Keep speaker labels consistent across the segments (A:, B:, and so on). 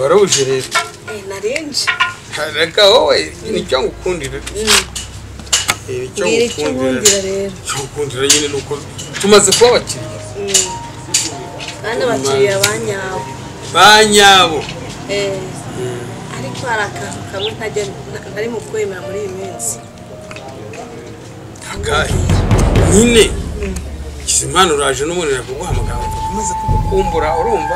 A: warabuje rero
B: narenje
A: reka wowe nicyo ngukundira Eh, nicyo
B: mbwira icyo
A: ngukundira
B: nkundira rero
A: icyo ngukundira nyine ni uko tumaze kuba abakiriya
B: kandi abakiriya ba nyabo
A: ba nyabo
B: Eh, ariko hari akantu kamwe ntajya na- nari mu kwemera muri iyi minsi
A: akahe nyine kizimana uraje n'ubundi nakuguhamagara umaze kugukumbura urumva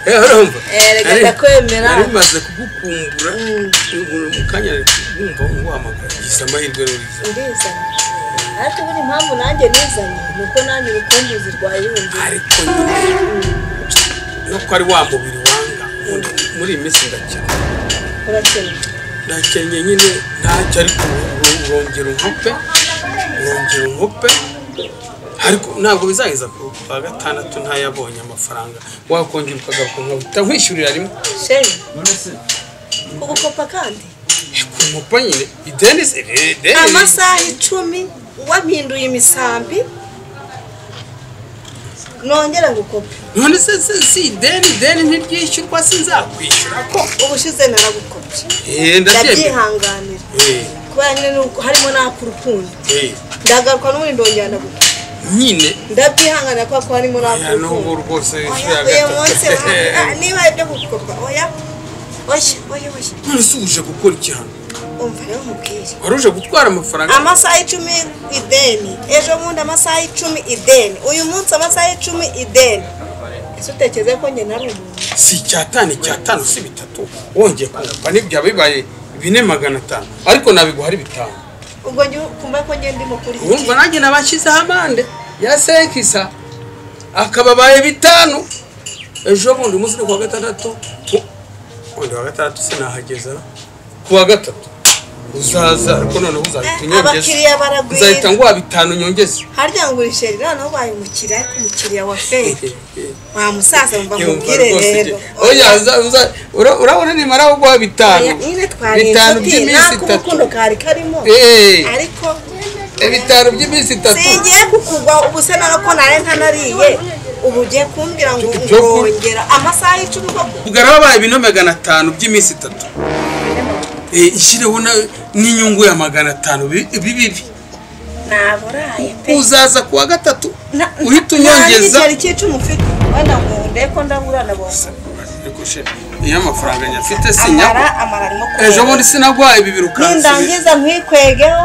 A: Eh, urumva
B: Eh, reka
A: Nari-
B: ndakwemera.
A: nari maze kugukumbura mu kanya wumva nguhamagara gisa amahirwe ruriza
B: ndizanye ariko ubundi impamvu nanjye nizanye ni uko nanjye urukumbuzi rwayundi
A: ariko nyine no ko ari wa mubiri wanga ubundi muri iyi minsi ndakennye
B: urakennye
A: ndakennye nyine ntacyo ariko urongera unkope urongera unkope ariko ntabwo bizageza ku wa gatandatu ntayabonye amafaranga wakongera ukagaruka nkahita nkwishyurira rimwe
B: sheni kugukopa kandi
A: ku mupa nyine ideni se ideni
B: amasaha icumi wampinduye imisambi nongera gukopa
A: none se se si ideni ideni ntiryishyurwa sinzakwishyura ko
B: ubushize naragukopye
A: eee ndabyemera
B: ndabyihanganira
A: eee
B: kubera nyine nuko harimo n'ak'urukundo
A: eee
B: ndagaruka n'ubundi ndongera ndagukopa
A: nyine
B: ndabyihanganira kubera ko harimo
A: ya n'ubu
B: n'ak'urukundo
A: rwose
B: oya
A: ya
B: uyu munsi
A: gatatu
B: wa- niba ibyo gukopa oya oya oya oya
A: none se uje gukora iki hano
B: umva rero mubwire
A: wari uje gutwara amafaranga
B: amasaha icumi ideni ejo bundi amasaha icumi ideni uyu munsi amasaha icumi ideni ese utekereza ko njye nari umuntu
A: si icyatanu icyatanu si bitatu wongeye kunguka nibyo bibaye bine magana atanu ariko nabiguha ari bitanu
B: ubwo njye kumva ko njye ndimo kuri
A: urumva nanjye nabashyizeho amande ya senkisa akababaye bitanu ejo bundi umunsi ni kuwa gatandatu ku- undi wa gatandatu sinahageza kuwa gatatu uzaza ariko noneho uzahita unyongeza
B: abakiriya baragwira
A: uzahita nguha bitanu nyongeza
B: harya ngo urisheri noneho ubaye umukiriya ariko umukiriya wa feri wa musaza mva
A: Yumva
B: mubwire
A: rwose
B: rero
A: iki- oya uza- uza- ura- urabona nimara kuguha bitanu
B: Oya, nyine twari
A: bitanu
B: inshuti
A: by'iminsi
B: ntabwo
A: itatu
B: urukundo kari karimo
A: Eh,
B: ariko
A: ibitaro by'iminsi itatu
B: singiye kukugwa ubu se nawe ko nari ntanariye ubu ugiye kumbwira ngo
A: Ibyo kurya.
B: ngongera amasaha icumi ubwo
A: ubwo arababaye bino magana atanu by'iminsi itatu Eh, ishyireho na- n'inyungu ya magana atanu bi- bibi
B: naburaye pe
A: uzaza ku wa gatatu
B: Na-
A: uhita
B: nta
A: unyongeza
B: n'igiceri cy'icumi ufite wenda ngo ndebe ko ndabura ndabona
A: Ariko sheri, iyo amafaranga nyafite
B: amara
A: sinya
B: amara arimo
A: ejo
B: kureba.
A: bundi sinaguhaye bibiri ukansubiza
B: nindangiza ntwikwegeho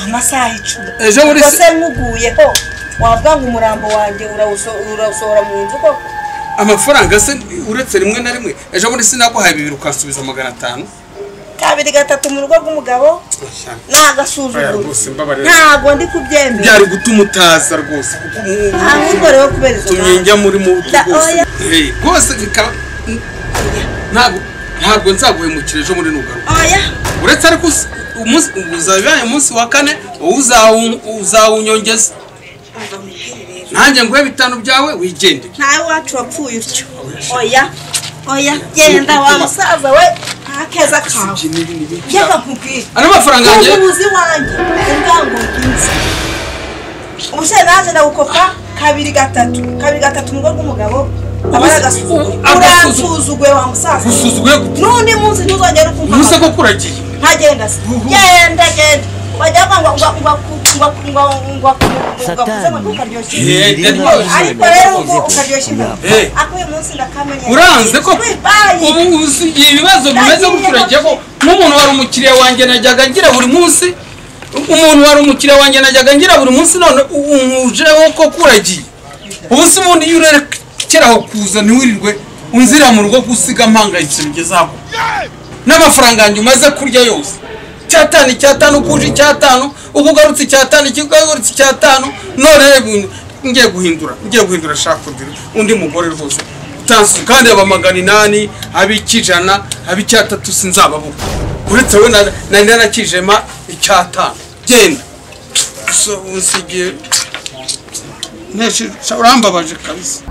B: amasaha icumi
A: Ejo muri
B: Ubwo
A: se-
B: se nkuguyeho wavuga ngo umurambo wanjye urawuso- urawusohora mu nzu koko
A: amafaranga se uretse rimwe na rimwe ejo bundi sinaguhaye bibiri ukansubiza magana atanu
B: kabiri gatatu mu rugo rw'umugabo ni
A: Oya,
B: agasuzuguro
A: rwose mbabarira.
B: ntabwo ndi kubyemera
A: byari gutuma utaza rwose kuko ubu
B: ahubwo rero kubera izo
A: tumye njya muri mu butu
B: Da-
A: rwose
B: oya.
A: Eh, rwose bikaba- ntabwo ntabwo nzaguhemukira ejo muri nugaruka
B: mpamvu. oya
A: uretse ariko us- umunsi uzabibaye umunsi wa kane wowe uzawu- uzawunyongeza
B: umva nkubwire rero.
A: nanjye nguhe bitanu byawe wigendere
B: ntawe wacu wapfuye utyo oya oya genda wa musaza we nta keza kawe njyaga nkubwire
A: ano mafaranga yanjye
B: umuyobozi wanjye ubwango bwiza umusore naje ndagukopa kabiri gatatu kabiri gatatu mu rugo rw'umugabo aba ari agasuzuguro
A: Ubu- agasuzuguro.
B: uransuzuguye wa musaza
A: gusuzuguye gute
B: n'undi munsi ntuzongere
A: ntuse
B: ukumva
A: ko kuragiye
B: ntagenda se
A: Uhu.
B: genda genda bajya banga ngo ngo ngo ngo ngo ngo ngo ukaryoshya
A: Eh,
B: imbere.
A: ndaryoshye.
B: ariko rero ubwo ukaryoshya imbere
A: Eh.
B: ako uyu munsi ndakamenye
A: uranze ko
B: wibaye
A: ubu uzi- ibibazo bimeze gutyo uragiye ko nk'umuntu wari umukiriya wanjye najyaga ngira buri munsi umuntu wari umukiriya wanjye najyaga ngira buri munsi none umujeho ko kuragiye ubu se ubundi iyo urekeraho kuza ntiwirirwe unzira mu rugo gusiga mpangayitse bigeze aho n'amafaranga yanjye umaze kurya yose icyatanu icyatanu ukuje icyatanu uko ugarutse icyatanu ikigarutse icyatanu none rero ngiye guhindura ngiye guhindura shaka undi undi mugore rwose utansu kandi aba magana inani ab'ikijana ab'icyatatu sinzababuka uretse we na- nari narakijema icyatanu genda gusa ubu nsigiye urambabaje kabisa